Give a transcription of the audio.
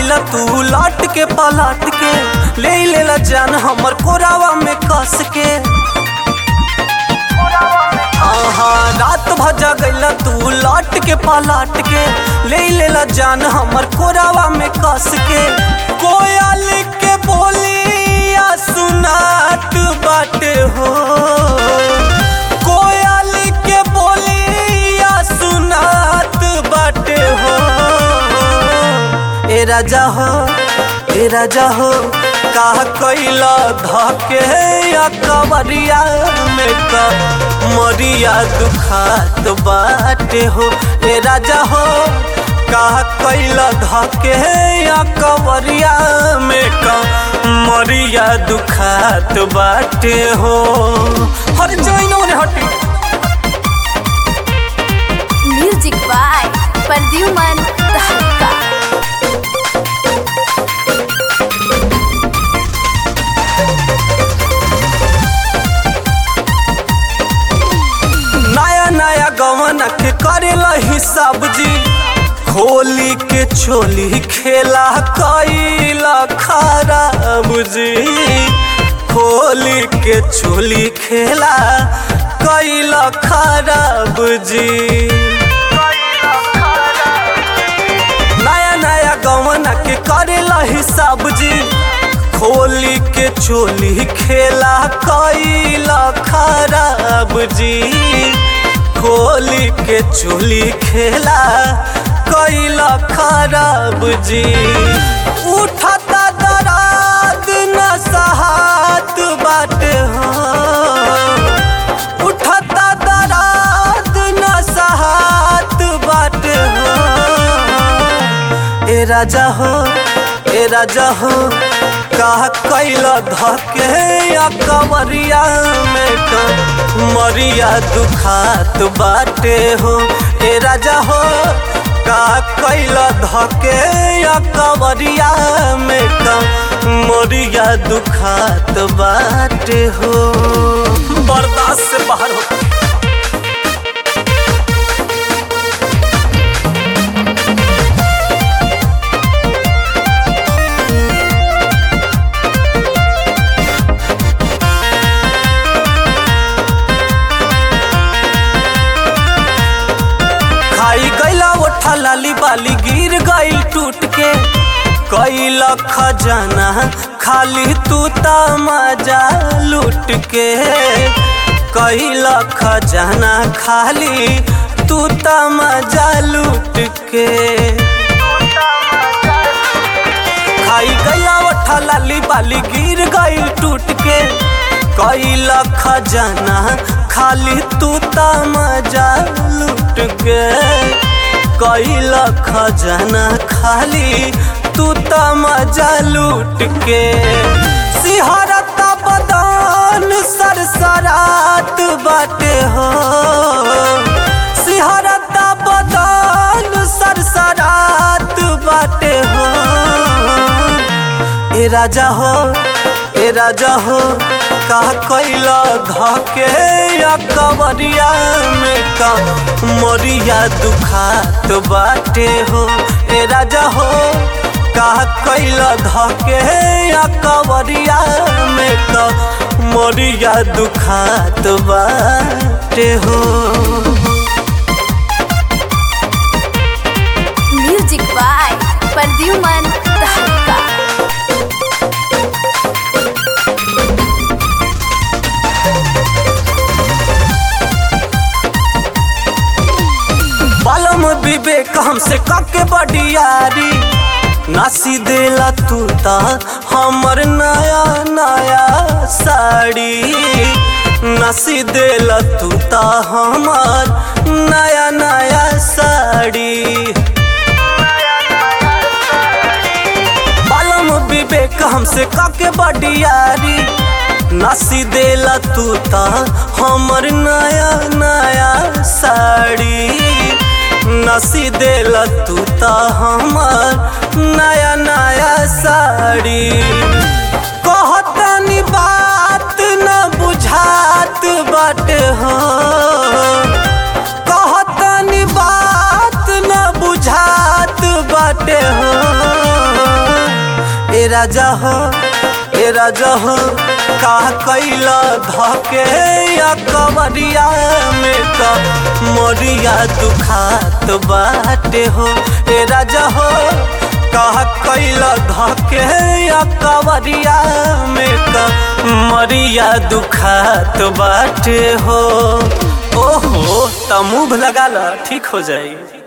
गईला तू लौट के पलट के ले लेला जान हमर कोरावा में कस के आहा रात भजा गईला तू लौट के पलट के ले लेला जान हमर कोरावा में कस के कोयल के बोलिया सुनात बाटे हो कोयल के बोलिया सुनात बाटे हो ए राजा हो ए राजा हो का कैला धके या कवरिया में का मरिया दुखात बाटे हो ए राजा हो का कैला धके या कवरिया में का मरिया दुखात बाटे हो हर जइनो रे हटी म्यूजिक बाय प्रद्युमन तहलका नया नया गवन के करेला हिसाब जी खोली के छोली खेला कैला खराब जी खोली के छोली खेला कैला खराब जी नया नया गवन के करेला हिसाब जी खोली के चोली खेला कैला खराब जी खोली के चोली खेला कैला खराब जी उठता दराद न सहात बाटे हो उठता दराद न सहात बाटे हो ए राजा हो ए राजा हो का कैला धके या कवरिया में का मरिया दुखात बाटे हो ए राजा हो का कैला धके या कवरिया में का मरिया दुखात बाटे हो बर्दाश्त से बाहर हो खाई गईला ओठा लाली बाली गिर गईल टूट के कैला खजाना खाली तू मजा लूट के कैला खजाना खाली तू मजा लूट के खाई गईला ओठा लाली बाली गिर गईल टूट के कैला खजाना खाली तू मजा लूट के कैला खजाना खाली तू मजा लूट के सिहरता बदान सरसरात बाटे हो सिहरता बदान सरसरात बाटे हो ए राजा हो ए राजा हो का कैला धके या कवरिया में का मरिया दुखात बाटे हो ए राजा हो का कैला धके या कवरिया में का मरिया दुखात बाटे हो म्यूजिक बाय प्रद्युमन तहलका बालम विवेक हमसे काके बडियारी नासी देला तू ता हमर नया नया साड़ी नासी देला तू ता हमर नया नया साड़ी बालम विवेक हमसे काके बडियारी नासी देला तू ता हमर नया नया साड़ी नसी देला तू ता हमर नया नया साड़ी कहतनी बात न बुझात बाटे हो कहतनी बात न बुझात बाटे हो राजा हो ए राजा हो का कैला धके या कवरिया में का मोरिया दुखात बाटे हो ए राजा हो का कैला धके या कवरिया में का मरिया दुखात बाटे हो ओहो त मुंह लगा ल ठीक हो जाई